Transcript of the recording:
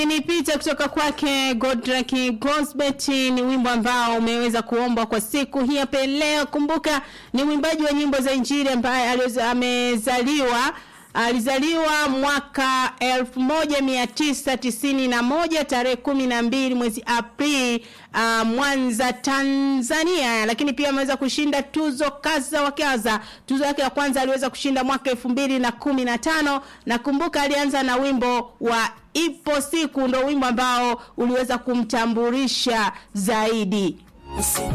Nipita kutoka kwake Godrak Gosbet ni wimbo ambao umeweza kuombwa kwa siku hii hapa leo. Kumbuka ni mwimbaji wa nyimbo za Injili ambaye aliweza- amezaliwa alizaliwa mwaka 1991 tarehe 12 mwezi Aprili uh, Mwanza Tanzania, lakini pia ameweza kushinda tuzo kaza wa kaza. Tuzo yake ya kwanza aliweza kushinda mwaka 2015 na kumbuka alianza na wimbo wa ipo siku ndo wimbo ambao uliweza kumtambulisha zaidi.